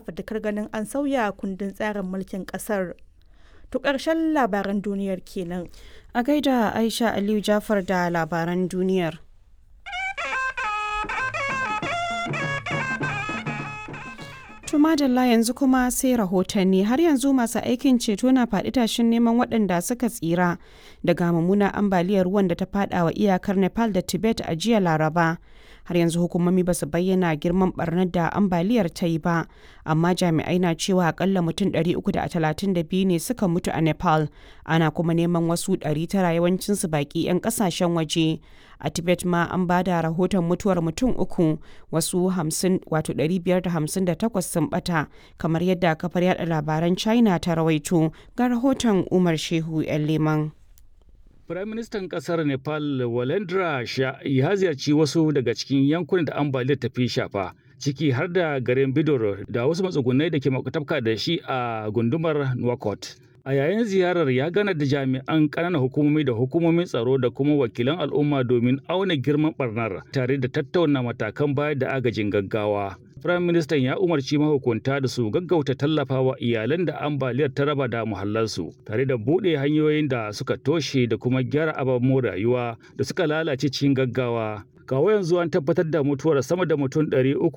fafutukar ganin an sauya kundin tsarin mulkin ƙasar. To ƙarshen labaran duniyar kenan. A gaida Aisha Aliyu Jafar da labaran duniyar. Tumadalla yanzu kuma sai rahotanni har yanzu masu aikin ceto na faɗi tashin neman waɗanda suka tsira daga mummunar ambaliyar ruwan da ta faɗa wa iyakar Nepal da Tibet a jiya Laraba. Har yanzu hukumomi ba su bayyana girman barnar da ambaliyar ta yi ba, amma jami'ai na cewa akalla mutum 332 ne suka mutu a Nepal, ana kuma neman wasu 900 yawancinsu baƙi 'yan ƙasashen waje. A Tibet ma an ba da rahoton mutuwar mutum uku, wasu 558 sun bata, kamar yadda kafar yada labaran China ta rawaito ga rahoton Umar Shehu 'yan Leman. Firaministan ƙasar Nepal Walendra Shah ya ziyarci wasu daga cikin yankunan da ambaliyar ta fi shafa, ciki har da garin Bidor da wasu matsugunai da ke makwatafka da shi a gundumar Nouakchott. A yayin ziyarar ya gana da jami'an ƙananan hukumomi da hukumomin tsaro da kuma wakilan al'umma domin auna girman barnar tare da tattauna matakan bayar da agajin gaggawa. Firayim Ministan ya umarci mahukunta da su gaggauta tallafawa iyalan da ambaliyar ta raba da muhallansu tare da buɗe hanyoyin da suka toshe da kuma gyara ababen rayuwa da suka lalace cikin gaggawa. kawo yanzu an tabbatar da mutuwar sama da mutum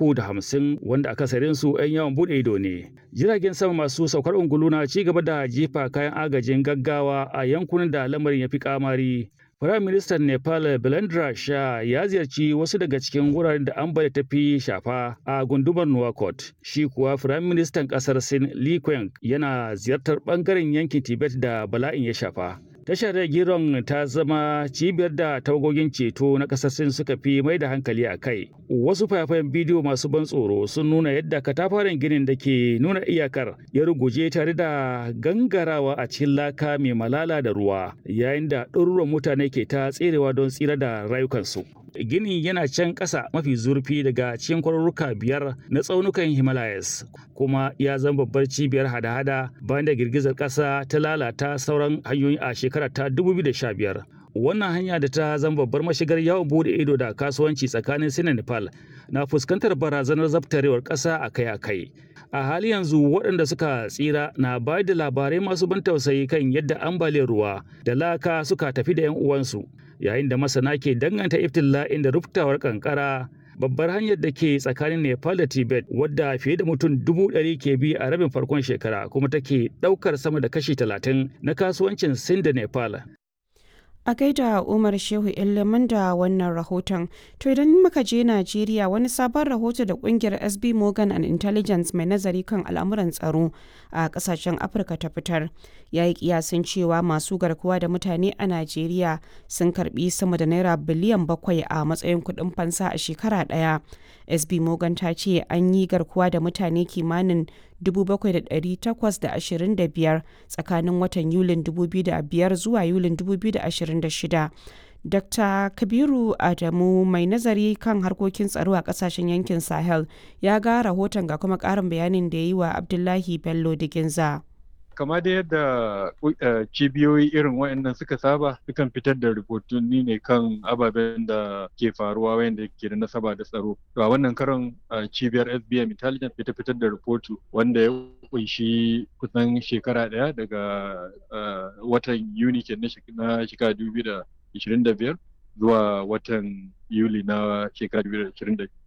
350 wanda akasarin su 'yan yawan bude ido ne. Jiragen sama masu saukar ungulu na ci gaba da jefa kayan agajin gaggawa a yankunan da lamarin ya fi kamari. Firayim Ministan Nepal Belendra Shah ya ziyarci wasu daga cikin wuraren da ambaliya ta fi shafa a gundumar Nouakchott. Shi kuwa Firayim Ministan kasar Sin Li Qiang yana ziyartar bangaren yankin Tibet da bala'in ya shafa. Tashar Giron ta zama cibiyar da tawagogin ceto na kasar Sin suka fi mai da hankali a kai. Wasu fayafayen bidiyo masu ban tsoro sun nuna yadda katafaren ginin da ke nuna iyakar ya ruguje tare da gangarawa a cikin laka mai malala da ruwa, yayin da ɗaruruwan mutane ke ta tserewa don tsira da rayukansu. Gini yana can ƙasa mafi zurfi daga cikin kwarurruka biyar na tsaunukan Himalayas, kuma ya zama babbar cibiyar hada-hada bayan da girgizar ƙasa ta lalata sauran hanyoyi a shekara ta 2015. Wannan hanya da ta zama babbar mashigar yawon bude ido da kasuwanci tsakanin Sin da Nepal na fuskantar barazanar zabtarewar ƙasa akai-akai. A hali yanzu waɗanda suka tsira na bayar da labarai masu ban tausayi kan yadda ambaliyar ruwa da laka suka tafi da 'yan uwansu. yayin da masana ke danganta iftila'in da ruptawar kankara babbar hanyar da ke tsakanin nepal da tibet wadda fiye da mutum dubu ɗari ke bi a rabin farkon shekara kuma take ɗaukar sama da kashi talatin na kasuwancin sin da nepal A gaida Umar Shehu Ilimin da wannan rahoton. To idan muka je Najeriya wani sabon rahoto da kungiyar SB Morgan and Intelligence mai nazari kan al'amuran tsaro a kasashen Afirka ta fitar. Ya yi kiyasin cewa masu garkuwa da mutane a Najeriya sun karbi sama da naira biliyan bakwai a matsayin kuɗin fansa a shekara ɗaya. SB Morgan ta ce an yi garkuwa da mutane kimanin 7,825 tsakanin watan Yulin 2005 zuwa Yulin 2026. Dr. Kabiru Adamu mai nazari kan harkokin tsaro a kasashen yankin Sahel ya ga rahoton ga kuma ƙarin bayanin da ya yi wa Abdullahi Bello Diginza. kama da yadda cibiyoyi irin waɗannan suka saba sukan fitar da rahotanni ne kan ababen da ke faruwa wanda ke da nasaba da tsaro to a wannan karon cibiyar SBM Intelligence fita fitar da rahoto wanda ya kunshi kusan shekara ɗaya daga watan Yuni ke na shekara 2025 zuwa watan Yuli na shekara 2026